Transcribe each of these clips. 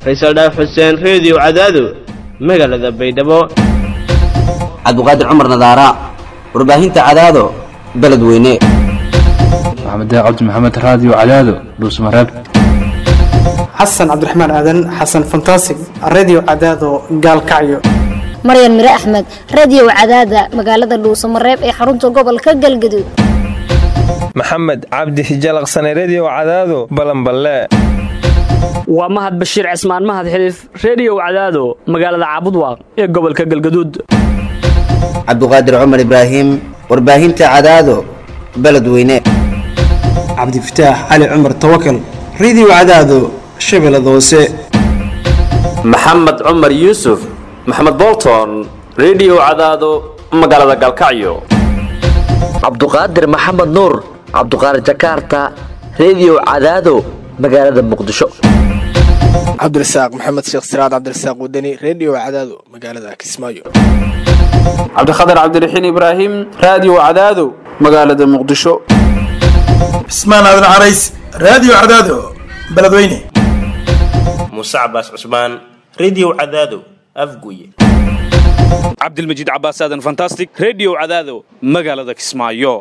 faysal dhaaf xuseen reediyo cadaado magaalada baydhabo cabdiqaadir cumar nadaara warbaahinta cadaado beledweyne maxamed cabdi maxamed raadiyo cadaado dhuusmareeb xasan cabdiraxmaan aadan xasan fantasig redio cadaado gaalkacyo maryan mire axmed radio cadaada magaalada dhuusamareeb ee xarunta gobolka galgaduud maxamed cabdi hijalaqsane redio cadaado balanballe waa mahad bashiir cismaan mahad xiliif reediyow cadaado magaalada caabudwaaq ee gobolka galgaduud cabdiqaadir cumar ibraahim warbaahinta cadaado beledweyne cabdifataax cali cumar tawakal redio cadaado shabeellada hoose maxamed cumar yuusuf maxamed bolton redio cadaado magaalada galkacyo cabduqaadir maxamed nuur cabduqaadir jakaarta redio cadaado magaalada muqdisho cabdirasaaq maxamed sheekh siraad cabdirasaaq wadani redio cadaado magaalada kismaayo cabdikhatar cabdiraxiin ibraahim raadiyo cadaado magaalada muqdisho cismaan aadan carays raadiyo cadaado beledweyne muuse cabaas cusmaan redio cadaado afguye cabdilmajiid cabaas aadan fantastic redio cadaado magaalada kismaayo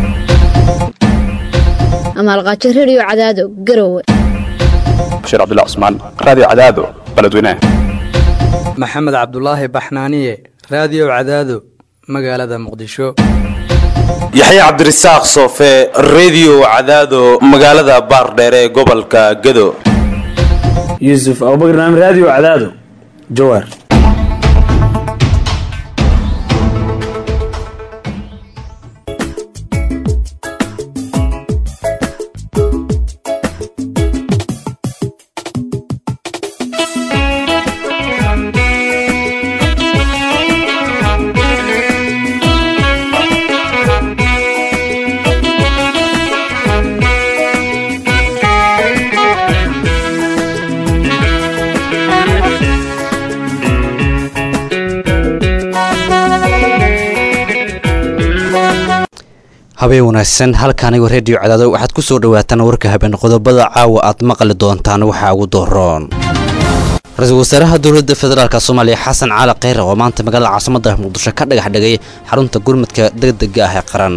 amaalqaajo redio cadaado garowe bashiir cabdilla cusmaan raadiyo cadaado beledweyne maxamed cabdulaahi baxnaaniye raadiyo cadaado magaalada muqdisho yaxya cabdirasaaq soofe redio cadaado magaalada baardheere ee gobolka gado yuusuf abubakr naam raadiyo cadaado jawaar habeen wanaagsan halka anigo reediyo cadaado waxaad ku soo dhawaataan warka habeen qodobada caawa aad maqli doontaan waxaa ugu dooroon ra-iisul wasaaraha dowladda federaalk soomaaliya xasan caali kheyre oo maanta magaalada caasimada muqdisho ka dhagax dhigay xarunta gurmudka degdega ah ee qaran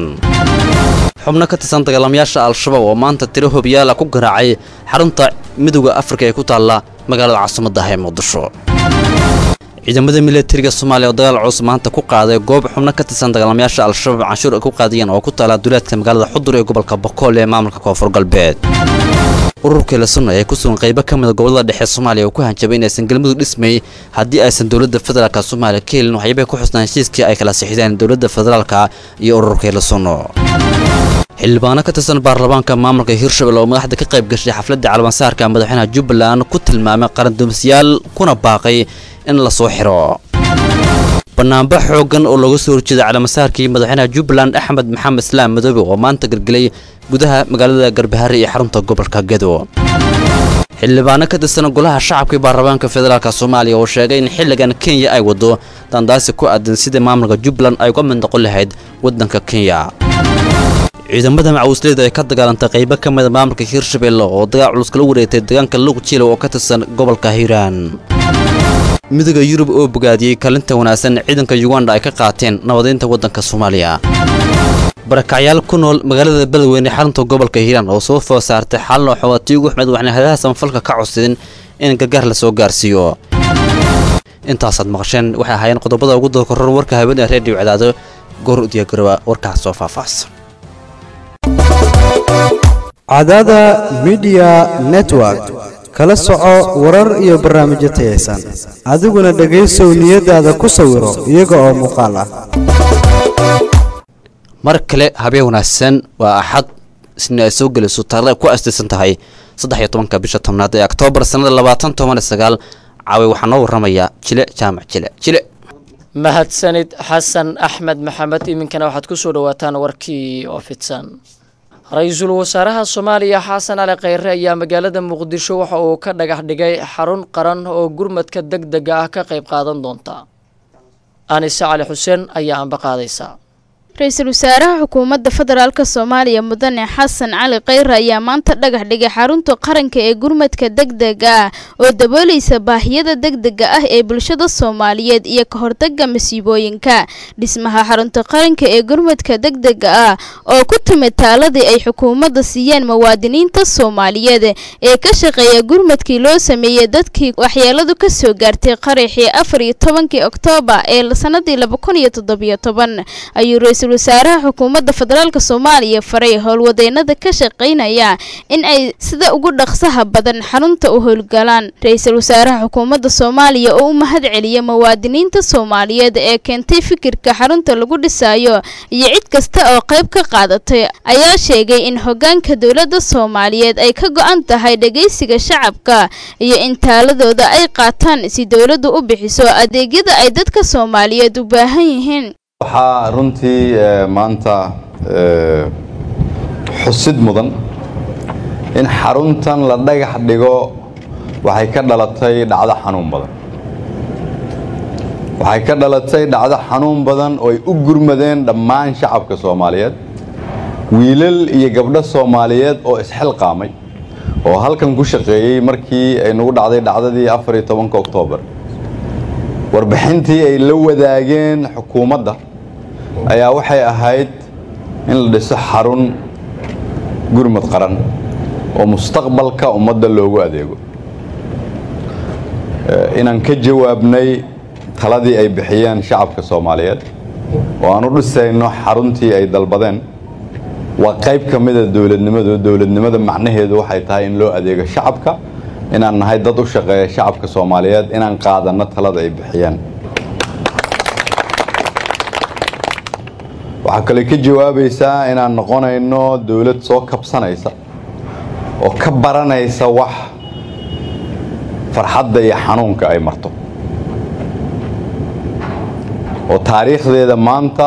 xubno ka tirsan dagaalamayaasha al-shabaab oo maanta tiro hobiyaala ku garaacay xarunta midooda afrika ee ku taalla magaalada caasimada ah ee muqdisho ciidamada milatariga soomaaliya oo dagaal culus maanta ku qaaday goob xubno ka tirsan dagaalamayaasha al-shabaab canshuur ay ku qaadiyeen oo ku taala duulaadka magaalada xudur ee gobolka bokool ee maamulka koonfur galbeed ururkii la sunna ee ku sugan qaybo ka mida gobolada dhexe soomaaliya oo ku hanjabay inaysan galmudug dhismay haddii aysan dowladda federaalk soomaaliya ka helin waxyaabay ku xusnaan heshiiskii ay kala sixideen dowladda federaalka iyo ururkii la sunno xildhibaano ka tirsan baarlamaanka maamulka hirshabelle oo madaxda ka qayb gashay xafladda calamansaarka madaxweynaha jubbaland ku tilmaamay qarandumisyaal kuna baaqay in la soo xiro banaanba xooggan oo looga soo horjeeda calaamasaarkii madaxweynaha jubbaland axmed maxamed islaam madoobe oo maanta gelgelay gudaha magaalada garbahare iyo xarunta gobolka gedo xildhibaano ka tirsan golaha shacabkii baarlamaanka federaalk soomaaliya oo sheegay in xilligan kenya ay wado dandaasi ku aadan sida maamulka jubbaland ay uga mid noqon lahayd waddanka kenya ciidamada macawisleyda ee ka dagaalantay qaybo ka mida maamulka hirshabelle oo dagaal culus kala wareegtay deegaanka luqjilow oo ka tirsan gobolka hiiraan midooda yurub oo bogaadiyey kalinta wanaagsan ciidanka yuganda ay ka qaateen nabadeynta waddanka soomaaliya barakacyaal ku nool magaalada beledweyne xarunta gobolka hiiraan oo soo food saartay xalno xooatiigu axmed waxna hadaha samafalka ka codsadeen in gargaar la soo gaarsiiyo intaasaad maqasheen waxay ahaayeen qodobada ugu doorkoror warka habeen ee reediyo cadaado goor u diyaagarowa warkaas soo faahfaahsan cadaada midiya network kala soco warar iyo barnaamijyo tayaysan adiguna dhegaysow niyadaada ku sawiro iyaga oo muuqaal ah mar kale habeen wanaagsan waa axad isna ay soo gelayso taariikh ay ku astaysan tahay saddex iyo tobanka bisha tobnaad ee oktoobar sannada labaatan toban iyo sagaal caawi waxaa noo warramaya jile jaamac jile jile mahadsanid xasan axmed maxamed iminkana waxaad ku soo dhawaataan warkii oo fidsan ra-iisul wasaaraha soomaaliya xasan cali kheyre ayaa magaalada muqdisho waxa uu ka dhagax dhigay xarun qaran oo gurmadka deg dega ah ka qayb qaadan doonta anise cali xuseen ayaa amba qaadaysa ra-iisul wasaaraha xukuumadda federaalk soomaaliya mudane xasan cali kheyre ayaa maanta dhagax dhigay xarunta qaranka ee gurmadka degdega ah oo daboolaysa baahiyada degdega ah ee bulshada soomaaliyeed iyo ka hortaga masiibooyinka dhismaha xarunta qaranka ee gurmadka degdega ah oo ku timid taaladii ay xukuumadda siiyeen muwaadiniinta soomaaliyeed ee ka shaqeeya gurmadkii loo sameeyey dadkii waxyeeladu ka soo gaartay qaraxii afar iyo tobankii oktoobar ee sanadii laba kun iyo toddobiyo toban ayuu ra-iisul wasaaraha xukuumadda federaalk soomaaliya faray howlwadeennada ka shaqaynaya in ay sida ugu dhaqsaha badan xarunta u howlgalaan ra-iisul wasaaraha xukuumadda soomaaliya oo u mahad celiya muwaadiniinta soomaaliyeed ee keentay fikirka xarunta lagu dhisayo iyo cid kasta oo qayb ka qaadatay ayaa sheegay in hogaanka dowladda soomaaliyeed ay ka go-an tahay dhegeysiga shacabka iyo in taaladooda ay qaataan si dowladdu u bixiso adeegyada ay dadka soomaaliyeed u baahan yihiin waxaa runtii maanta xusid mudan in xaruntan la dhagax dhigo waxay ka dhalatay dhacdo xanuun badan waxay ka dhalatay dhacdo xanuun badan oo ay u gurmadeen dhammaan shacabka soomaaliyeed wiilal iyo gabdho soomaaliyeed oo isxilqaamay oo halkan ku shaqeeyey markii ay nagu dhacday dhacdadii afar iyo tobanka oktoobar warbixintii ay la wadaageen xukuumadda ayaa waxay ahayd in la dhiso xarun gurmad qaran oo mustaqbalka ummadda loogu adeego inaan ka jawaabnay taladii ay bixiyeen shacabka soomaaliyeed oo aan u dhisayno xaruntii ay dalbadeen waa qayb ka mida dowladnimadu dowladnimada macnaheedu waxay tahay in loo adeego shacabka inaan nahay dad u shaqeeya shacabka soomaaliyeed inaan qaadanno talada ay bixiyeen waxaa kale ka jawaabaysaa inaan noqonayno dowlad soo kabsanaysa oo ka baranaysa wax farxadda iyo xanuunka ay marto oo taariikhdeeda maanta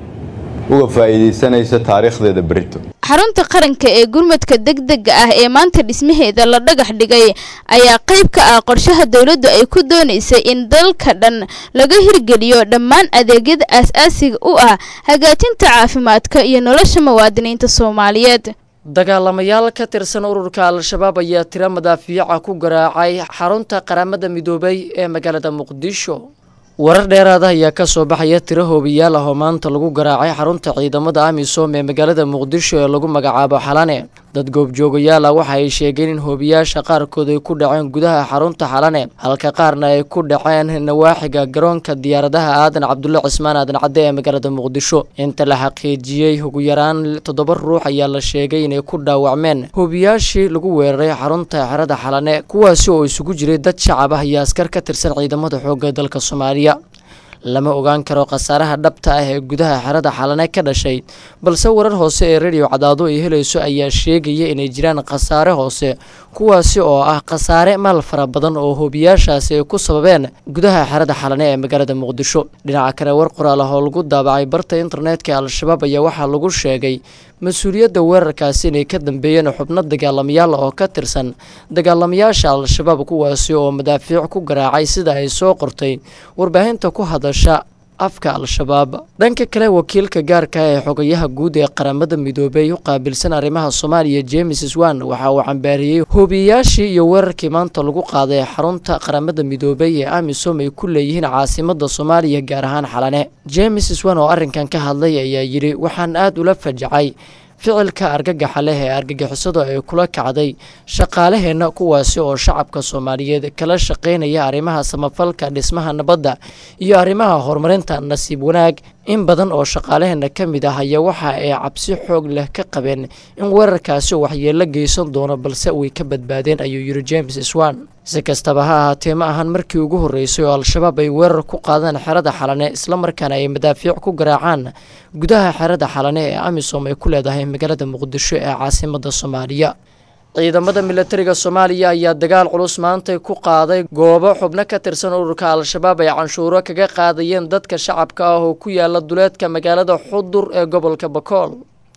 uga faa'iidaysanaysa taariikhdeeda berito xarunta qaranka ee gurmadka degdega ah ee maanta dhismaheeda la dhagax dhigay ayaa qayb ka ah qorshaha dowladdu ay ku doonaysay in dalka dhan laga hirgeliyo dhammaan adeegyada aas-aasiga u ah hagaajinta caafimaadka iyo nolosha muwaadiniinta soomaaliyeed dagaalamayaal ka tirsan ururka al-shabaab ayaa tiro madaafiica ku garaacay xarunta qaramada midoobay ee magaalada muqdisho warar dheeraada ayaa ka soo baxaya tiro hoobiyaal ah oo maanta lagu garaacay xarunta ciidamada amisom ee magaalada muqdisho ee lagu magacaabo xalane dad goobjoogayaal ah waxa ay sheegeen in hoobiyaasha qaarkood ay ku dhaceen gudaha xarunta xalane halka qaarna ay ku dhaceen nawaaxiga garoonka diyaaradaha aadan cabdulle cismaan aadan cadde ee magaalada muqdisho inta la xaqiijiyey ugu yaraan toddoba ruux ayaa la sheegay inay ku dhaawacmeen hoobiyaashii lagu weeraray xarunta xerada xalane kuwaasi oo isugu jiray dad shacab ah iyo askar ka tirsan ciidamada xoogga dalka soomaaliya lama ogaan karo khasaaraha dhabta ah ee gudaha xerada xalane ka dhashay balse warar hoose ee rediyo cadaado ay helayso ayaa sheegaya inay jiraan khasaare hoose kuwaasi oo ah khasaare maal fara badan oo hoobiyaashaasi ay ku sababeen gudaha xerada xalane ee magaalada muqdisho dhinaca kale war qoraal ah oo lagu daabacay barta internetka al-shabaab ayaa waxaa lagu sheegay mas-uuliyadda weerarkaasi inay ka dambeeyeen xubno dagaalamayaal oo ka tirsan dagaalamayaasha al-shabaab kuwaasi oo madaafiic ku garaacay sida ay soo qortay warbaahinta ku hadasha afka al-shabaab dhanka kale wakiilka gaarka ee xogayaha guud ee qaramada midoobey u qaabilsan arrimaha soomaaliya james swan waxa uu cambaariyey hoobiyayaashii iyo weerarkii maanta lagu qaaday xarunta qaramada midoobey ee amisom ay ku leeyihiin caasimada soomaaliya gaar ahaan xalane james swan oo arrinkan ka hadlay ayaa yidhi waxaan aada ula fajacay ficilka argagaxa leh ee argagixisada ay kula kacday shaqaalaheenna kuwaasi oo shacabka soomaaliyeed kala shaqaynaya arrimaha samafalka dhismaha nabadda iyo arrimaha horumarinta nasiib wanaag in badan oo shaqaalaheenna ka mid ah ayaa waxa ay cabsi xoog leh ka qabeen in weerarkaasi waxyeello geysan doono balse way ka badbaadeen ayuu yidhi james swan si kastaba ha ahaatee ma ahan markii ugu horreysay oo al-shabaab ay weerar ku qaadeen xerada xalane islamarkaana ay madaafiic ku garaacaan gudaha xerada xalane ee amisom ay ku leedahay magaalada muqdisho ee caasimada soomaaliya ciidamada milatariga soomaaliya ayaa dagaal culus maantay ku qaaday goobo xubno ka tirsan ururka al-shabaab ay canshuuro kaga qaadayeen dadka shacabka ah oo ku yaala duleedka magaalada xudur ee gobolka bakool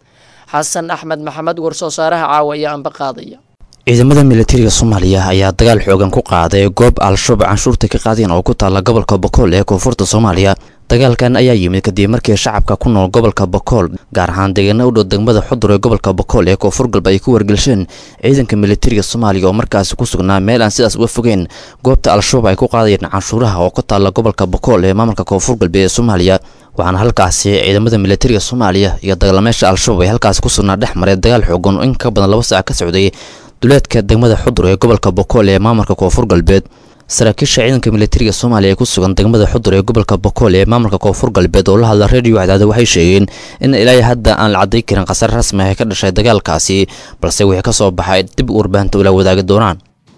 xasan axmed maxamed warsoo saaraha caawa ayaa anba qaadaya ciidamada milatariga soomaaliya ayaa dagaal xoogan ku qaaday goob al-shabaab canshuurta ka qaadeen oo ku taalla gobolka bokool ee koonfurta soomaaliya dagaalkan ayaa yimid kadib markii shacabka ku nool gobolka bokool gaar ahaan deegaana u dhow degmada xudur ee gobolka bokool ee koonfur galba ay ku wargelsheen ciidanka militariga soomaaliya oo markaasi ku sugnaa meel aan sidaas uga fogeen goobta al-shabaab ay ku qaadayeen canshuuraha oo ku taalla gobolka bokool ee maamulka koonfur galbeed ee soomaaliya waxaana halkaasi ciidamada militariga soomaaliya iyo dagaalamayaasha al-shabaab ay halkaasi ku sugnaa dhex maray dagaal xoogan oo in ka badan laba saac ka socday duleedka degmada xudur ee gobolka bokool ee maamulka koonfur galbeed saraakiisha ciidanka militariga soomaaliya ee ku sugan degmada xudur ee gobolka bokool ee maamulka koonfur galbeed oo la hadla reediyo cadaada waxay sheegeen in ilaa hadda aan la cadday karin khasar rasmi ah ee ka dhashay dagaalkaasi balse wixii ka soo baxay dib u warbaahinta ula wadaagi doonaan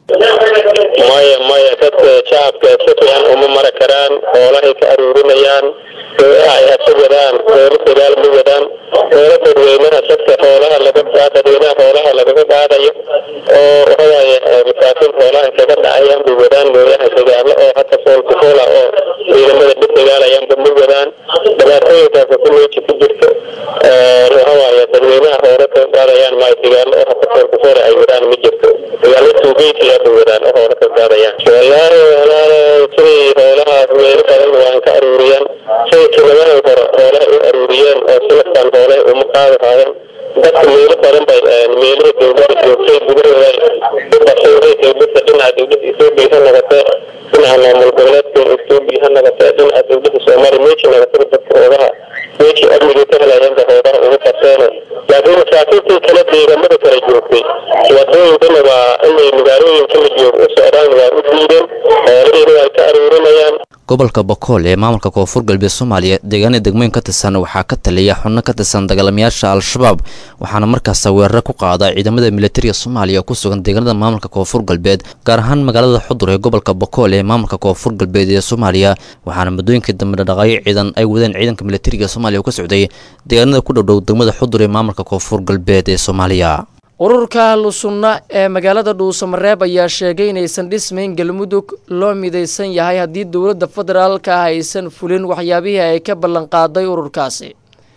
maya maya dadka shacabka si fiican uma mara karaan xoolahay ka aruurinayaan ay hasa wadaan xoolo dagaal ma wadaan xoolo dadweynaha dadka xoolaha laga dadweynaha xoolaha lagaga qaadayo oo waxawaaye masaakiin xoolaha kaga dhacayaan bay wadaan mooyaha dagaalo oo hata fool kufoola oo ciidamada dhib dagaalayaanba ma wadaan dhibaatooyinkaas ku meeji ku jirto waxawaaye dadweynaha xoolo kaga qaadayaan ma dagaalo oo hata fool kufoola ay wadaan ma jirto dagaalo tuugeysiya bay wadaan oo xoolo kaga qaadayaan wallaahi walaalo sidii xoolahaas meelo badan waan ka aruuriyaan sidii tilamahan hore xoolaha u aruuriyeen oo silafkan xoolaha uma qaadi haayeen dadka meelo badan bay meelihii dowladda joogtay gudahooda u basawday dowladda dhinaca dowladda etoobiya ha noqotee dhinaca maamul goboleedka etoobiya ha noqotee dhinaca dowladda soomaaliya meeji noqotay dadka hoogaha meeji amnigii ka helayaanba hoogaha ugu qabteene laakiin masaakiintii kale deegaamada kala joogtay wadooyinkana waa inay magaalooyinka la joogo u socdaan waa u diideen xoolihiina waa ka aruurinayaan gobolka bokool ee maamulka koonfur galbeed soomaaliya deegaanada degmooyin ka tirsan waxaa ka taliya xubno ka tirsan dagaalamayaasha al-shabaab waxaana markaas weeraro ku qaada ciidamada militariga soomaaliya oo ku sugan deegaanada maamulka koonfur galbeed gaar ahaan magaalada xudur ee gobolka bokool ee maamulka koonfur galbeed ee soomaaliya waxaana muddooyinkii dambe dhaqaaqyo ciidan ay wadeen ciidanka militariga soomaaliya oo ka socday deegaanada ku dhowdhow degmada xudur ee maamulka koonfur galbeed ee soomaaliya ururka ahlu sunna ee magaalada dhuusamareeb ayaa sheegay inaysan dhismayn galmudug loo midaysan yahay haddii dowladda federaalka ah aysan fulin waxyaabihii ay ka ballanqaaday ururkaasi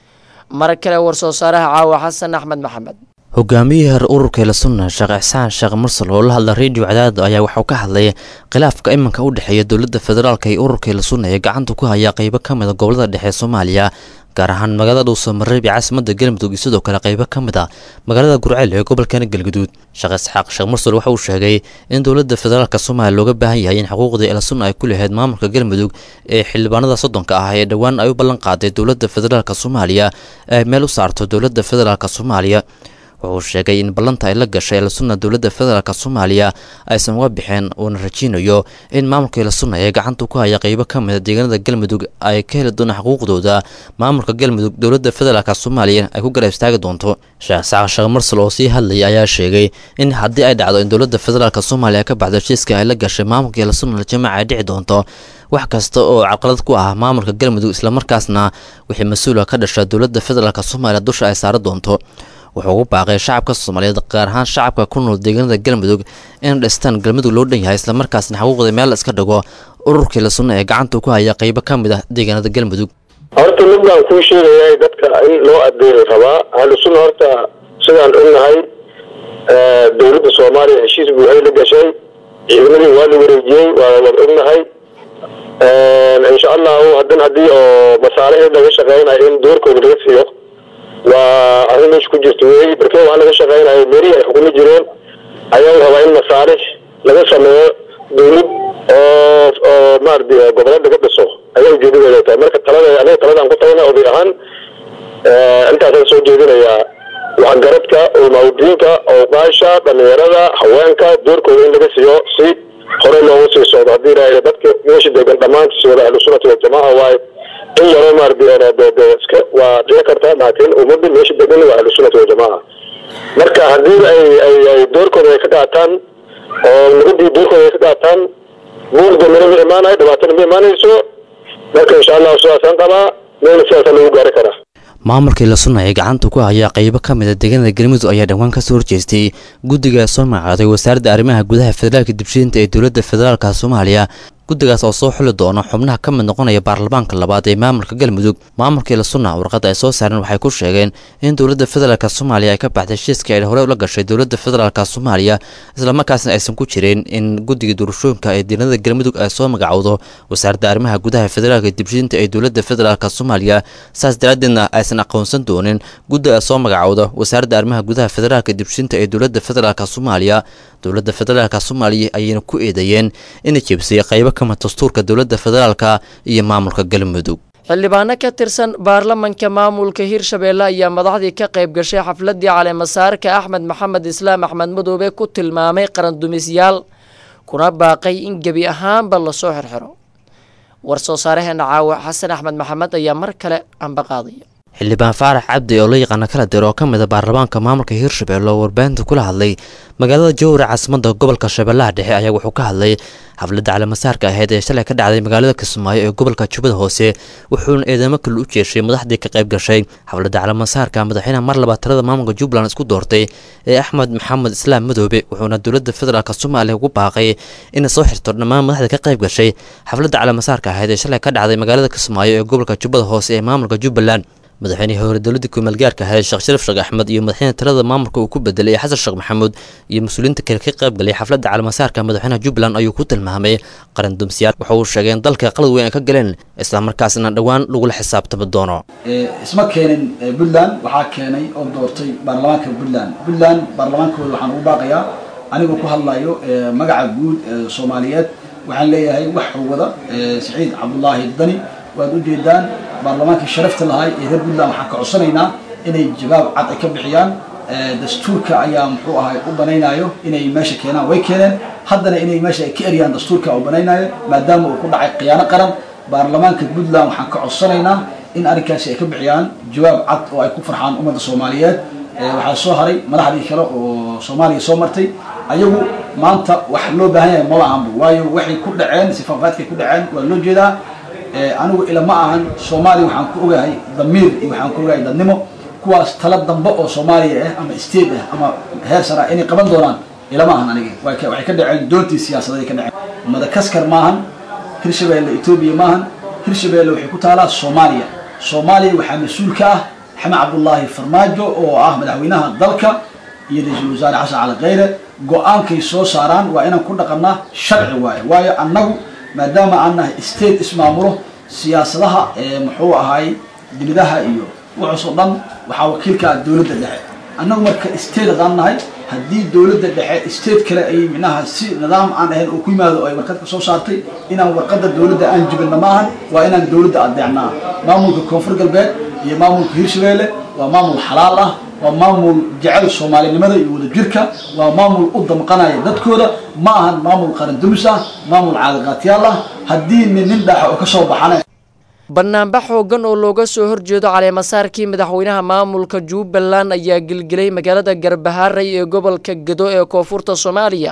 mar kale war-soo saaraha caawa xasan axmed maxamed hogaamiyihii hore ururka ila sunna sheekh ixsaan sheekh mursal oo la hadla reediyo cadaado ayaa waxuu ka hadlay khilaafka iminka u dhexeeya dowladda federaalka iyo ururka ila sunna ee gacanta ku haya qeybo ka mid a gobolada dhexe soomaaliya gaar ahaan magaalada dhuusamareeb iyo caasimadda galmudug iyo sidoo kale qeybo ka mid a magaalada gurceel ee gobolkana galguduud sheekh isxaaq sheekh mursal waxa uu sheegay in dowladda federaalka soomaaliya looga baahan yahay in xuquuqdii ila sunna ay ku lahayd maamulka galmudug ee xildhibaanada soddonka ah ee dhowaan ay u ballan qaaday dowladda federaalka soomaaliya ay meel u saarto dowladda federaalka soomaaliya wuxuu sheegay in ballanta ay la gashay ilasunna dowladda federaalk soomaaliya aysan uga bixeen uuna rajeynayo in maamulka ilasunna ee gacanta ku haya qeybo ka mida deegaanada galmudug ay ka heli doonaan xuquuqdooda maamulka galmudug dowladda federaalk soomaaliya ay ku garab istaagi doonto sheekh saaq sheekh marsal oo sii hadlayay ayaa sheegay in haddii ay dhacdo in dowladda federaalk soomaaliya ka baxdo heshiiska ay la gashay maamulka ilasunna jamaaca ay dhici doonto wax kasta oo caqalad ku ah maamulka galmudug islamarkaasna wixii mas-uula ka dhasha dowladda federaalk soomaaliya dusha ay saari doonto wuxuu ugu baaqay shacabka soomaaliyeed gaar ahaan shacabka ku nool deegaanada galmudug in dhistaan galmudug loo dhan yahay islamarkaasna xuquuqda meel iska dhigo ururkii la sunna ee gacanta ku haya qeybo ka mid ah deegaanada galmudug horta mid baan kuu sheegayaa dadka in loo adeeri rabaa ahlu sunna horta sidaan ognahay dowladda soomaaliya heshiis buuxay la gashay ciidamadii waa la wareejiyey waa waan ognahay insha allahu hadan haddii oo masaalixii laga shaqeynayo in doorkooda laga siiyo waa arrin meesha ku jirta wey barkee waxaa laga shaqeynayo meelihii ay xukumi jireen ayaa rabaa in masaalix laga sameeyo dowlad oo oo maarata goboleed laga dhiso ayaa ujeedadeeda tahay marka talada aniga taladaan ku tagana oday ahaan intaasaan soo jeedinayaa waxgaradka ulmaudiinka awqaasha dhalinyarada haweenka doorkooda in laga siiyo si hore loogu sii socdo haddii ilaahay dadka meesha degan dhammaantiis wada ahlu sunnati waljamaaca waaye in yaroo maarata iska waa dhici karta laakiin ummadda meesha degan waa ahlu sunnati waljamaaca marka haddii ay ay ay doorkooda ay ka qaataan oo nabadii doorkooda ay ka qaataan buuq dambena ma imaanayo dhibaatana ma imaanayso marka insha allahu sidaasaan qabaa meelna sidaasaa lagu gaari karaa maamulkii la sunna ee gacanta ku haya qeybo ka mid a deegaanada galmudug ayaa dhowaan kasoo horjeestay guddiga soo magacaaday wasaaradda arrimaha gudaha federaalka dibshiinta ee dowladda federaalka soomaaliya guddigaas oo soo xuli doona xubnaha ka mid noqonaya baarlamaanka labaad ee maamulka galmudug maamulka ilasunna warqadda ay soo saareen waxay ku sheegeen in dowladda federaalk soomaaliya ay ka baxday heshiiskii ay hore ula gashay dowladda federaalk soomaaliya islamarkaasna aysan ku jirin in guddiga doorashooyinka ee deegaanada galmudug ay soo magacowdo wasaaradda arrimaha gudaha federaalka dibshinta ee dowladda federaalk soomaaliya saas daraaddeedna aysan aqoonsan doonin guddi ay soo magacowda wasaaradda arrimaha gudaha federaalka dibshinta ee dowladda federaalk soomaaliya dowladda federaalk soomaaliya ayayna ku eedeeyeen inay jebisay qaybo ka mid dastuurka dowladda federaalka iyo maamulka galmudug xildhibaano ka tirsan baarlamanka maamulka hirshabeelle ayaa madaxdii ka qayb gashay xafladii caleemasaarka axmed maxamed islaam axmed madoobe ku tilmaamay qarandumisyaal kuna baaqay in gebi ahaanba lasoo xirxiro war soo saareheena caawa xasan axmed maxamed ayaa mar kale amba qaadaya xildhibaan faarax cabdi oo la yaqaana kala dir oo ka mid a baarlamaanka maamulka hirshabelle oo warbaahinta kula hadlay magaalada jowra caasimada gobolka shabeellaha dhexe ayaa wuxuu ka hadlay xafladda caleemasaarka aheyd ee shalay ka dhacday magaalada kismaayo ee gobolka jubbada hoose wuxuuna eedamo kale u jeeshay madaxdii ka qayb gashay xafladda caleemasaarka madaxweynaha mar labaad talada maamulka jubbaland isku doortay ee axmed maxamed islaam madoobe wuxuuna dowladda federaalk soomaaliya ugu baaqay inay soo xirto dhammaan madaxda ka qayb gashay xafladda caleemasaarka aheyd ee shalay ka dhacday magaalada kismaayo ee gobolka jubbada hoose ee maamulka jubbaland madaxweynihii hore dowladda kumeelgaarka ahayd sheekh sharaf sheekh axmed iyo madaxweyne talada maamulka uu ku bedelay xasan sheekh maxamuud iyo mas-uuliyiinta kale ka qayb galay xafladda caleemasaarka madaxweynaha jubbaland ayuu ku tilmaamay qaran dumsiyaal waxa uu sheegay in dalka qalad weyn ay ka galeen islamarkaasna dhowaan lagula xisaabtami doono isma keenin puntland waxaa keenay oo doortay baarlamaanka puntland puntland baarlamaankooda waxaan ugu baaqayaa anigoo ku hadlayo magaca guud ee soomaaliyeed waxaan leeyahay wax wada siciid cabdulaahi dani waad u jeedaan baarlamaankii sharafta lahay ee reer puntland waxaan ka codsanaynaa inay jawaab cad ay ka bixiyaan dastuurka ayaa muxuu ahay u banaynayo inay meesha keenaan way keeneen haddana inay meesha ay ka eryaan dastuurka u banaynayo maadaama uu ku dhacay khiyaano qaran baarlamaanka puntland waxaan ka codsanaynaa in arrinkaasi ay ka bixiyaan jawaab cad oo ay ku farxaan ummadda soomaaliyeed waxaa soo haray madaxdii kale oo soomaaliya soo martay ayagu maanta wax loo baahan yahay mala ahanba waayo waxay ku dhaceen sifaafaadkay ku dhaceen waa loo jeedaa anigu ila ma ahan soomaaliya waxaan ku ogahay damiir iyo waxaan ku ogahay dadnimo kuwaas tala dambe oo soomaaliya ah ama state ah ama heer sara inay qaban doonaan ila ma ahan aniga waxay ka dhaceen doontii siyaasadeed ka dhaceen madakaskar maahan hirshabeelle etoobiya maahan hirshabeelle waxay ku taalaa soomaaliya soomaaliya waxaa mas-uul ka ah xamed cabdullaahi farmaajo oo ah madaxweynaha dalka iyo ra-iisul wasaare xasan cali khayre go-aankay soo saaraan waa inaan ku dhaqannaa sharci waaye waayo annagu maadaama aan nahay state ismaamulo siyaasadaha ee muxuu ahay dibadaha iyo wuxuusoo dhan waxaa wakiilka ah dowladda dhexe annagu marka state hadaan nahay haddii dowladda dhexe state kale ay micnaha si nidaam aan ahayn uu ku yimaado ay warqad ka soo saartay inaan warqadda dowladda aan jibinna ma ahan waa inaan dowladda adeecnaa maamulka koonfur galbeed iyo maamulka hirshabeelle waa maamul xalaal ah waa maamul jecel soomaalinimada iyo wadajirka waa maamul u damqanaya dadkooda ma ahan maamul qarandumis ah maamul caadiqaatyaal ah haddii nin nin dhaxa oo ka soo baxana banaanbax xoogan oo looga soo horjeedo caleemasaarkii madaxweynaha maamulka jubbaland ayaa gelgelay magaalada garbahaaray ee gobolka gedo ee koonfurta soomaaliya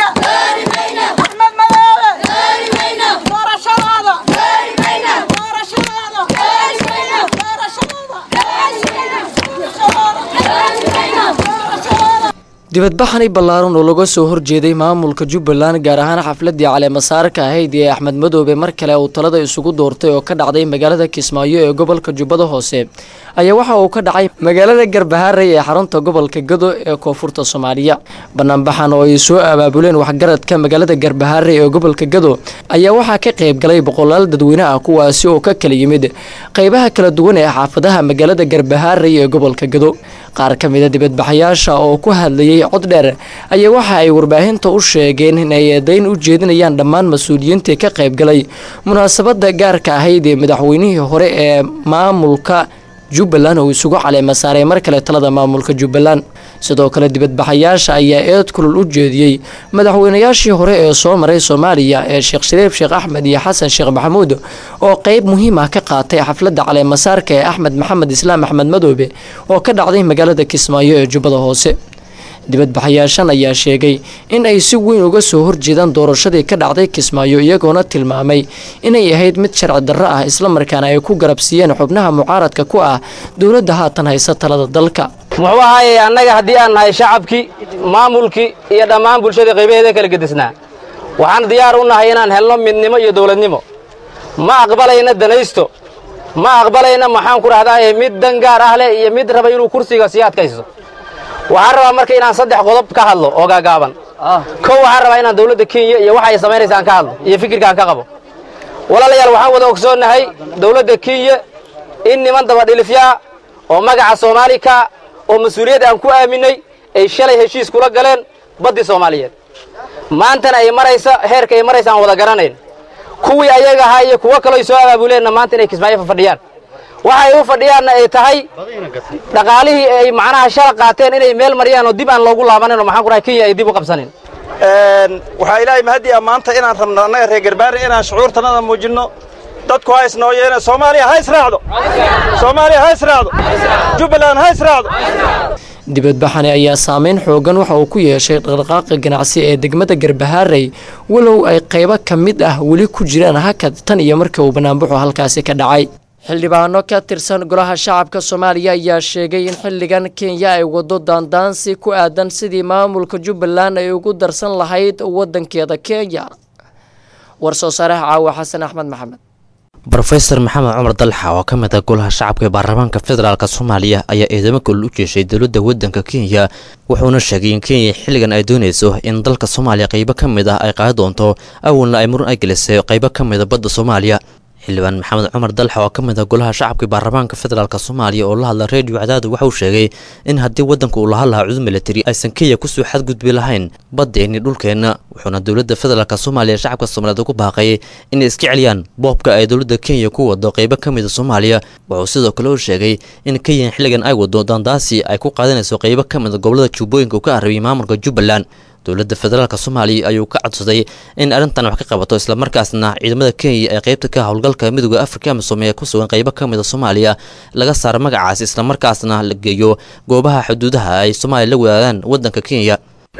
dibadbaxani ballaaran oo laga soo horjeeday maamulka jubbaland gaar ahaan xafladii caleemasaarka ahayd ee axmed madoobe mar kale uu talada isugu doortay oo ka dhacday magaalada kismaayo ee gobolka jubbada hoose ayaa waxa uu ka dhacay magaalada garbahaaray ee xarunta gobolka gado ee koonfurta soomaaliya banaanbaxan oo ay soo abaabuleen waxgaradka magaalada garbahaaray ee gobolka gado ayaa waxaa ka qayb galay boqolaal dadweyne ah kuwaasi oo ka kala yimid qaybaha kala duwan ee xaafadaha magaalada garbahaaray ee gobolka gado qaar ka mida dibadbaxayaasha oo ku hadlayay cod dheer ayaa waxa ay warbaahinta u sheegeen in ay eedayn u jeedinayaan dhammaan mas-uuliyiintii ka qayb galay munaasabada gaarka ahayd ee madaxweynihii hore ee maamulka jubbaland oo isugu caleema saaray mar kale talada maamulka jubbaland sidoo kale dibadbaxayaasha ayaa eed kulul u jeediyey madaxweynayaashii hore ee soo maray soomaaliya ee sheekh shariif sheekh axmed iyo xasan sheekh maxamuud oo qeyb muhiim ah ka qaatay xafladda caleemasaarka ee axmed maxamed islaam axmed madoobe oo ka dhacday magaalada kismaayo ee jubbada hoose dibadbaxayaashan ayaa sheegay in ay si weyn uga soo horjeedaan doorashadii ka dhacday kismaayo iyagoona tilmaamay inay ahayd mid sharci darro ah islamarkaana ay ku garabsiiyeen xubnaha mucaaradka ku ah dowladda haatan haysa talada dalka muxuu ahaayey annaga haddii aan nahay shacabkii maamulkii iyo dhammaan bulshadii qaybaheeda kala gedisnaa waxaan diyaar u nahay inaan helno midnimo iyo dowladnimo ma aqbalayna danaysto ma aqbalayna maxaan ku dhahdaa mid dan gaar ah leh iyo mid raba inuu kursiga sii adkaysto waxaan rabaa marka inaan saddex qodob ka hadlo oo gaagaaban kow waxaan rabaa inaan dowladda kenya iyo waxa ay samaynaysa aan ka hadlo iyo fikirka aan ka qabo walaalayaal waxaan wada ogsoonnahay dowladda kenya in niman dabadhilifyaa oo magaca soomaalika oo mas-uuliyad aan ku aaminay ay shalay heshiis kula galeen baddii soomaaliyeed maantana ay maraysa heerka ay maraysa aan wada garanayn kuwii ayaga ahaa iyo kuwo kaloo soo abaabuleenna maanta inay kismaayo fadhiyaan waxay u fadhiyaanna ay tahay dhaqaalihii ay macnaha shala qaateen inay meel mariyaan oo dib aan loogu laabanin oo maxaan ku dhahay kenya ay dib u qabsanin waxaa ilaahay mahadii ah maanta inaan rabno annaga reer garbaari inaan shucuurtanada muujinno dadku ha isnooyeene soomaaliya ha israacdo soomaaliya ha israacdo jubbaland ha israacdo dibadbaxani ayaa saameyn xoogan waxa uu ku yeeshay dhaqdhaqaaqa ganacsi ee degmada garbahaarey walow ay qaybo ka mid ah weli ku jiraan hakad tan iyo markii uu banaanbaxu halkaasi ka dhacay xildhibaano ka tirsan golaha shacabka soomaaliya ayaa sheegay in xilligan kenya ay wado daandaansi ku aadan sidii maamulka jubbaland ay ugu darsan lahayd wadankeeda kenya war soo saaraha caawa xasan axmed maxamed rofeor maxamed cumar dalxa oo ka mid ah golaha shacabka ee baarlamaanka federaalk soomaaliya ayaa eedamo kulol u jeeshay dowladda waddanka kenya wuxuuna sheegay in kenya xilligan ay doonayso in dalka soomaaliya qaybo ka mid ah ay qaadi doonto awalna ay muran ay gelisay qaybo ka mida badda soomaaliya xildhibaan maxamed cumar dalxa oo ka mid ah golaha shacabka baarlamaanka federaalk soomaaliya oo la hadla reediyo cadaadu waxa uu sheegay in haddii waddanka uu lahaan lahaa cudud militari aysan kenya kusoo xadgudbi lahayn baddeeni dhulkeenna wuxuuna dowladda federaalk soomaaliya shacabka soomaaliyeed ugu baaqay inay iska celiyaan boobka ay dowladda kenya ku wado qaybo ka mida soomaaliya wuxuu sidoo kale uu sheegay in kenya xilligan ay wado daandaasi ay ku qaadanayso qaybo ka mida gobolada jubbooyinka uu ka arabiyay maamulka jubbaland dowladda federaalk soomaaliya ayuu ka codsaday in arrintan wax ka qabato islamarkaasna ciidamada kenya ee qaybta ka howlgalka midooda afrika amisom ee ku sugan qaybo ka mida soomaaliya laga saaro magacaas islamarkaasna la geeyo goobaha xuduudaha ay soomaaliya la wadaagaan waddanka kenya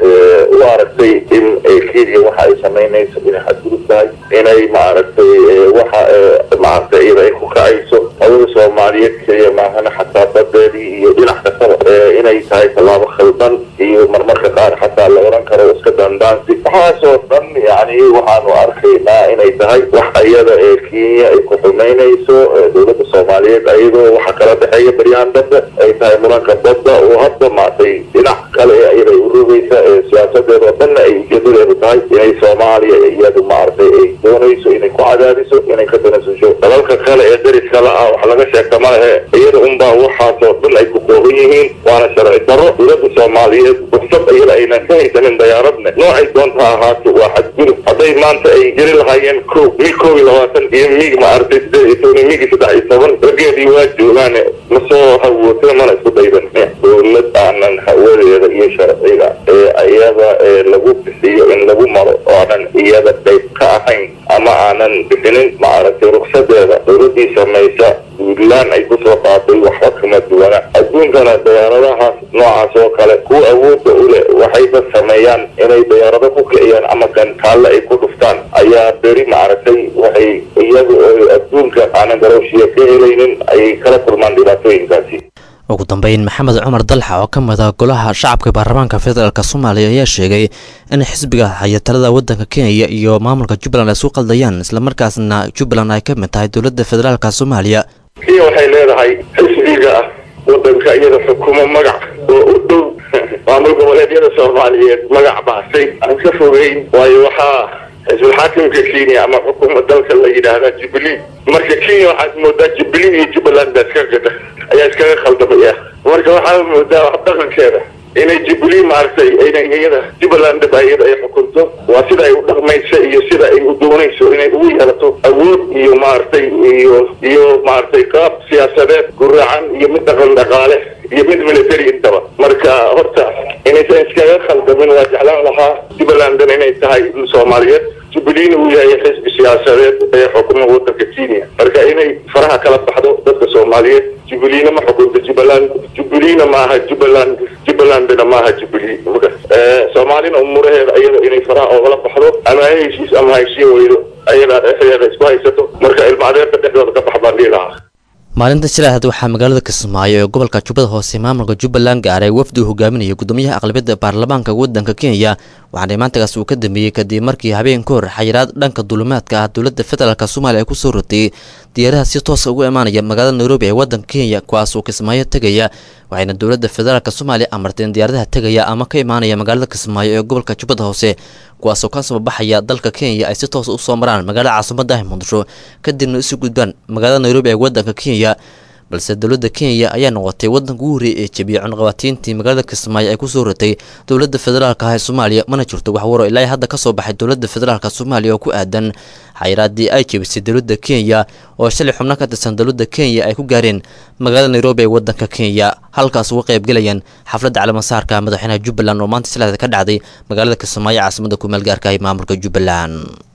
u aragtay in kenya waxa ay samaynayso inay xadgudub tahay inay maaragtay waxa maaragtay iyada ay ku kacayso hawada soomaaliyeed keliya maahana xataa badeedii iyo dhinac kastaba inay tahay tallaabo khaldan iyo marmarka qaar xataa la oran karo iska dandaansi waxaasoo dhan yani waxaanu arkaynaa inay tahay wax iyada ee kenya ay ku xumaynayso dowladda soomaaliyeed ayadoo waxa kala dhexeeya baryahan dambe ay tahay muranka badda oo hadda maaragtay dhinac kale ee iyada ay urogeysa siyaasadeeda oo dhanna ay ujeedadeedu tahay inay soomaaliya iyadu maaragtay ay doonayso inay ku cadaadiso inay ka danasasho dalalka kale ee dariska la ah wax laga sheegta ma lehe iyada unbaa waxaasoo dhan ay ku kooban yihiin waana sharci daro dowladda soomaaliyeed fursad iyada aynan ka haysanin dayaaradne noocay doonta ahaato waa xadgudub hadday maanta ay jeri lahaayeen ko mil koob iyo labaatan iyo mig maaragtay sideed iyo toban iyo migi saddex iyo toban raggeedii waa joogaane masoo hawootida mana isku daydan dowlad aanan hawadeeda iyo sharciga ee iyada ee lagu bixiyo in lagu maro oo aanan iyada qayb ka ahayn ama aanan bixinin maaragtay ruksadeeda dowladii samaysa puntland ay kusoo qaaday waxba kama duwana adduunkana dayaaradahaas noocaas oo kale kuwa awoodda u leh waxayba sameeyaan inay dayaarado ku kiciyaan ama gantaalle ay ku dhuftaan ayaa beri maaragtay waxay iyaga oo adduunka aanan garooshiya ka helaynin ayay kala kulmaan dhibaatooyinkaasi ugu dambeyn maxamed cumar dalxa oo ka mid ah golaha shacabka baarlamaanka federaalk soomaaliya ayaa sheegay in xisbiga haya talada waddanka kenya iyo maamulka jubbaland ay isu qaldayaan islamarkaasna jubbaland ay ka mid tahay dowladda federaalk soomaaliya kenya waxay leedahay xisbiga ah waddanka iyada xukumo magac oo u dhow maamul goboleedyada soomaaliyeed magac baasay aan ka fogeyn waayo waxaa xisbul xaakimka kenya ama xukuuma dalka la yidhaahdaa jubilee marka kenya waxaad moodaa jubilee iyo jubbaland baa iska gada ayaa iskaga khaldamaya marka waxaa moodaa wax dhaqankeeda inay jubilee maaragtay inay iyada jubbaland ba iyada ay xukunto waa sida ay u dhaqmayso iyo sida ay u doonayso inay ugu yeelato awood iyo maaragtay iyo iyo maaragtay qaab siyaasadeed guracan iyo mid dhaqan dhaqaale iyo mid military intaba marka horta inaysan iskaga khaldamin waa jeclaan lahaa jubbalandan inay tahay soomaaliyeed jubileena uu yahay xisbi siyaasadeed ee xukuma waddanka kenya marka inay faraha kala baxdo dadka soomaaliyeed jubileena ma xukunta jubbaland jubileena maaha jubbaland jubbalandna maaha jubilee soomaalina umuraheeda iyada inay faraha oogala baxdo ama ha heshiis ama ha heshiin weydo ayadaa dhexdeeda isku haysato marka ilmaadeerta dhexdooda ka bax baan dhihi lahaa maalinta jilaaad waxaa magaalada kismaayo ee gobolka jubbada hoose maamulka jubbaland gaaray wafdi uu hogaaminaya gudoomiyaha aqlabiyadda baarlamaanka waddanka kenya waxaana imaantagas uu ka dambeeyey kadib markii habeen ka hor xayiraad dhanka duulimaadka ah dowladda federaalk soomaaliya ay kusoo rotay diyaaraha si toosa ugu imaanaya magaalada nairobi ee waddanka kenya kuwaas oo kismaayo tegaya waxayna dowladda federaalk soomaaliya amartay in diyaaradaha tegaya ama ka imaanaya magaalada kismaayo ee gobolka jubbada hoose kuwaasoo ka soo baxaya dalka kenya ay si toosa usoo maraan magaalada caasimada ah muqdisho kadibna isu gudbaan magaalada nairobi ee waddanka kenya balse dowladda kenya ayaa noqotay waddanka ugu horreeyay ee jebiyay cunqabatiintii magaalada kismaayo ay kusoo ratay dowladda federaalka ah ee soomaaliya mana jirto wax waro ilaa hadda ka soo baxay dowladda federaalka soomaaliya oo ku aadan xayiraadii ay jebisay dowladda kenya oo shalay xubno ka tirsan dowladda kenya ay ku gaareen magaalada nairobi ee waddanka kenya halkaas uga qaybgelayaan xafladda calaamasaarka madaxweynaha jubbaland oo maanta silaada ka dhacday magaalada kismaayo caasimada kumeel gaarka ah ee maamulka jubbaland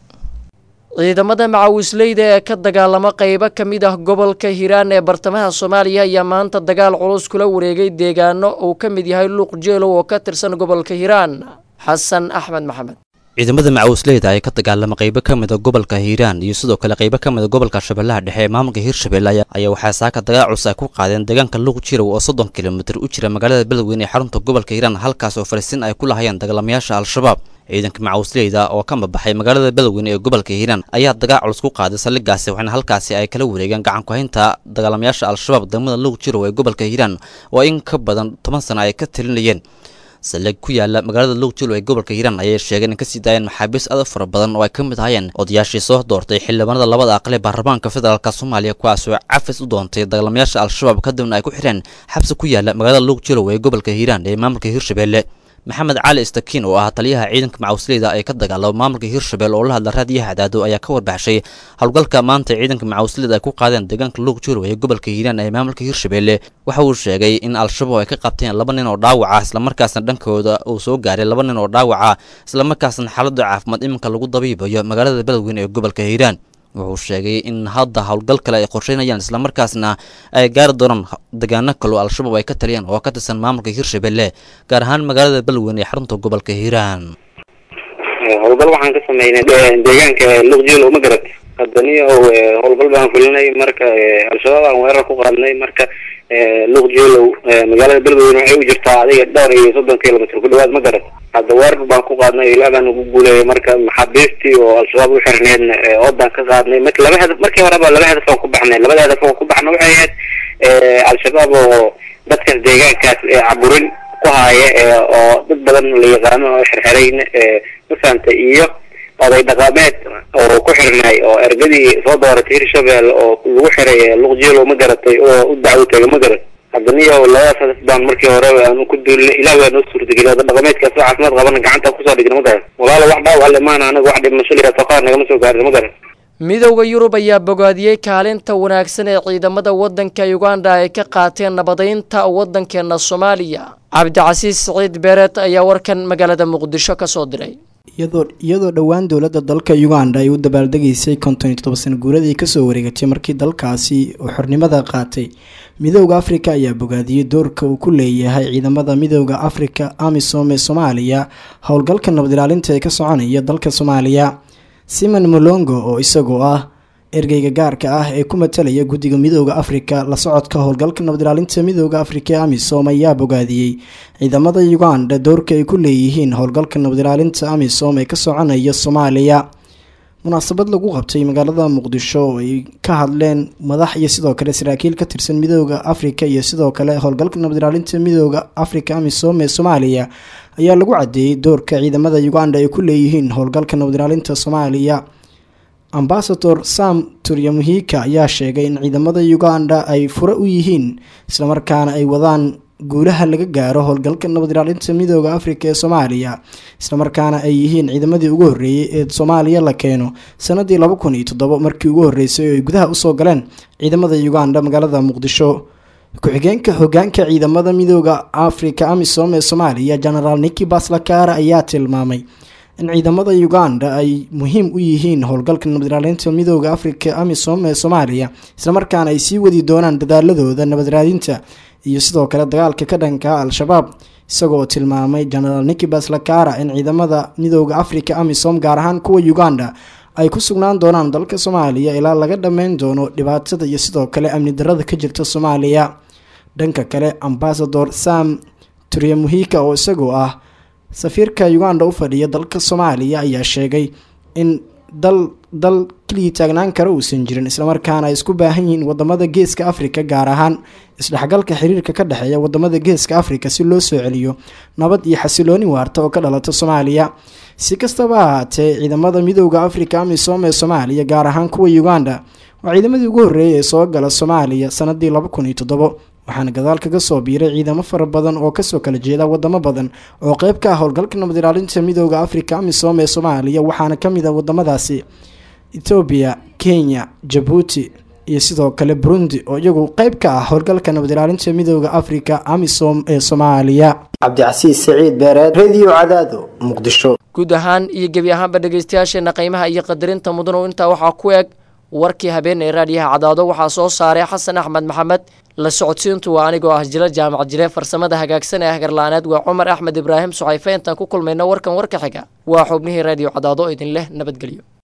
ciidamada macawisleyda ee ka dagaalama qeybo ka mid ah gobolka hiiraan ee bartamaha soomaaliya ayaa maanta dagaal culus kula wareegay deegaano uu ka mid yahay luuq jeelow oo ka tirsan gobolka hiiraan xasan axmed maxamed ciidamada macawisleyda ay ka dagaalama qeybo ka mida gobolka hiiraan iyo sidoo kale qeybo ka mida gobolka shabeellaha dhexe ee maamulka hiirshabelle ayaa waxaa saaka dagaal culus ay ku qaadeen deegaanka luuq jirow oo soddon kilomitir u jira magaalada beledweyne ee xarunta gobolka hiiraan halkaas oo fariisiin ay ku lahayeen dagaalamayaasha al-shabaab ciidanka macawisleyda oo ka mabaxay magaalada beledweyne ee gobolka hiiraan ayaa dagaal culus ku qaaday saldhigaasi waxaana halkaasi ay kala wareegeen gacan ku-haynta dagaalamayaasha al-shabaab degmada luuq jirow ee gobolka hiiraan oo in ka badan toban sano ay ka talinayeen saldhig ku yaala magaalada luuq jirow ee gobolka hiiraan ayay sheegeen in kasii daayeen maxaabiis aad u fara badan oo ay ka mid ahayeen odayaashii soo doortay xildhibaanada labada aqle baarlamaanka federaalk soomaaliya kuwaasoo cafis u doontay dagaalamayaasha al-shabaab kadibna ay ku xireen xabsi ku yaala magaalada luuq jirow ee gobolka hiiraan ee maamulka hiirshabelle maxamed cali istakiin oo ah taliyaha ciidanka macawisleyda ee ka dagaalama maamulka hiirshabelle oo la hadla raadiyaha cadaado ayaa ka warbaxshay howlgalka maanta ciidanka macawisleyda ay ku qaadeen deegaanka luuq jirow ee gobolka hiiraan ee maamulka hiirshabelle waxa uu sheegay in al-shabaab ay ka qabteen laba nin oo dhaawaca islamarkaasna dhankooda uu soo gaaray laba nin oo dhaawaca islamarkaasna xaalada caafimaad iminka lagu dabiibayo magaalada beledweyne ee gobolka hiiraan wuxuu sheegay in hadda howlgal kale ay qorsheynayaan islamarkaasna ay gaari doonaan degaano kaloo al-shabaab ay ka taliyaan oo ka tirsan maamulka hiirshabelle gaar ahaan magaalada beledweyne ee xarunta gobolka hiiraan howlgal waxaan ka sameynay deegaanka luqjelo ma garat haddaniyo howlgal baan fulinay marka al-shabaab aan weerar ku qaadnay marka luqjelow magaalada beledweyne waxay u jirtaa adiga dhowr iyo soddon kilomitr ku dhawaad ma garat hadda weerar baan ku qaadnay ilaa baan ugu guuleeyay marka maxaabiistii oo al-shabaab u xirneedna oodaan ka qaadnay marka laba hadaf markii horeba laba hadaf aan ku baxnay labada hadaf aan ku baxna waxay ahayd al-shabaab oo dadkaas deegaankaas caburin ku haaya oo dad badan la yaqaano oo xirxirayn mafahanta iyo oday dhaqameed oo ku xirnay oo ergadii soo dooratay hirshabelle oo lagu xiray luqjelo ma garatay oo u dacwo tegay ma garat haddaniyo labadaas hadaf baan markii hore aan ku duulinay ilaah waa noo suurtageliyay oda dhaqameedkaas oo caafimaad qabana gacanta kusoo dhigna ma garat walaalo wax dhaawac le maana anaga wax dhimasho liyaa soo qaar nagama soo gaarin ma garat midowda yurub ayaa bogaadiyey kaalinta wanaagsan ee ciidamada waddanka uganda ay ka qaateen nabadaynta waddankeena soomaaliya cabdicasiis siciid beereed ayaa warkan magaalada muqdisho ka soo diray iyadoo dhowaan dowladda dalka uganda ay u dabaaldegaysay konton iyo toddoba sano guuradii kasoo wareegatay markii dalkaasi uu xornimada qaatay midowda afrika ayaa bogaadiyey doorka uu ku leeyahay ciidamada midowda afrika amisom ee soomaaliya howlgalka nabad ilaalinta ee ka soconaya dalka soomaaliya simon molongo oo isagoo ah ergeyga gaarka ah ee ku matalaya guddiga midooda afrika la socodka howlgalka nabad ilaalinta midooda afrika ee amisom ayaa bogaadiyey ciidamada uganda doorka ay ku leeyihiin howlgalka nabad ilaalinta amisom ee ka soconaya soomaaliya munaasabad lagu qabtay magaalada muqdisho oo ay ka hadleen madax iyo sidoo kale saraakiil ka tirsan midooda afrika iyo sidoo kale howlgalka nabad ilaalinta midooda afrika amisom ee soomaaliya ayaa lagu cadeeyey doorka ciidamada uganda ay ku leeyihiin howlgalka nabad ilaalinta soomaaliya ambasador sam turyamuhika ayaa sheegay in ciidamada uganda ay fure u yihiin islamarkaana ay wadaan guulaha laga gaaro howlgalka nabad ilaalinta midooda afrika ee soomaaliya islamarkaana ay yihiin ciidamadii ugu horreeyey ee soomaaliya la keeno sanadii laba kun iyo toddobo markii ugu horreysay oo ay gudaha usoo galeen ciidamada uganda magaalada muqdisho ku-xigeenka hogaanka ciidamada midooda afrika amisom ee soomaaliya genaraal niki baslakara ayaa tilmaamay in ciidamada uganda ay muhiim u yihiin howlgalka nabad ilaalinta midooda afrika amisom ee soomaaliya islamarkaana ay sii wadi doonaan dadaaladooda nabad raadinta iyo sidoo kale dagaalka ka dhanka al-shabaab isagoo tilmaamay genaraal niki baslakara in ciidamada midooda afrika amisom gaar ahaan kuwa uganda ay ku sugnaan doonaan dalka soomaaliya ilaa laga dhammeyn doono dhibaatada iyo sidoo kale amni darada ka jirta soomaaliya dhanka kale ambasador sam turyamuhika oo isagoo ah safiirka uganda u fadhiya dalka soomaaliya ayaa sheegay in dal dal keligii taagnaan kara uusan jirin islamarkaana ay isku baahan yihiin wadamada geeska afrika gaar ahaan isdhexgalka xiriirka ka dhexeeya wadamada geeska afrika si loo soo celiyo nabad iyo xasilooni waarta oo ka dhalata soomaaliya si kastaba ahaatee ciidamada midooda afrika amisom ee soomaaliya gaar ahaan kuwa uganda waa ciidamadii ugu horreeyay ee soo gala soomaaliya sanadii laba kun iyo toddobo waxaana gadaal kaga soo biiray ciidamo fara badan oo kasoo kala jeeda wadamo badan oo qeyb ka ah howlgalka nabad ilaalinta midooda afrika amisom ee soomaaliya waxaana kamid a wadamadaasi etoobiya kenya jabuuti iyo sidoo kale burundi oo iyagu qeyb ka ah howlgalka nabad ilaalinta midooda afrika amisom ee soomaaliya cabdicasiis saciid beereed radio cadaado muqdisho guud ahaan iyo gebi ahaanba dhegaystayaasheena qiimaha iyo qadarinta mudanow intaa waxaa ku eg warkii habeen ee raadiyaha cadaado waxaa soo saaray xasan axmed maxamed la socodsiintu waa anigoo ah jila jaamac jile farsamada hagaagsan ee hagarlaaneed waa cumar axmed ibraahim suxayfe intaan ku kulmayno warkan warka xiga waa xubnihii raadiyo cadaado idin leh nabadgelyo